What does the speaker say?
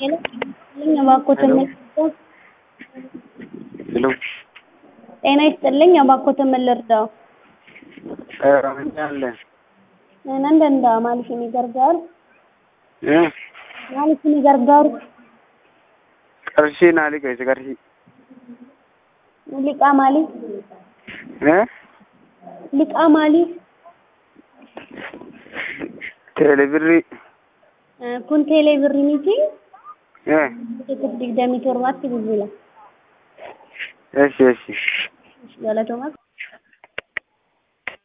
ሄሎ እባክዎትን ልርዳው? ሄሎ ጤና ይስጥልኝ እባክዎትን ምን ልርዳው? አለ nan danda'a maaliif ni gargaaru? Eh, Maaliif ni gargaaru? qarshii naa liqeesse qarshii. Liqaa maalii? Eh, Liqaa maalii? teelebirrii. Eh, Kun teelee birrii miti? Eh, Tokko digdamii torbaatti bilbila. eshi eshi. Galatoomaa.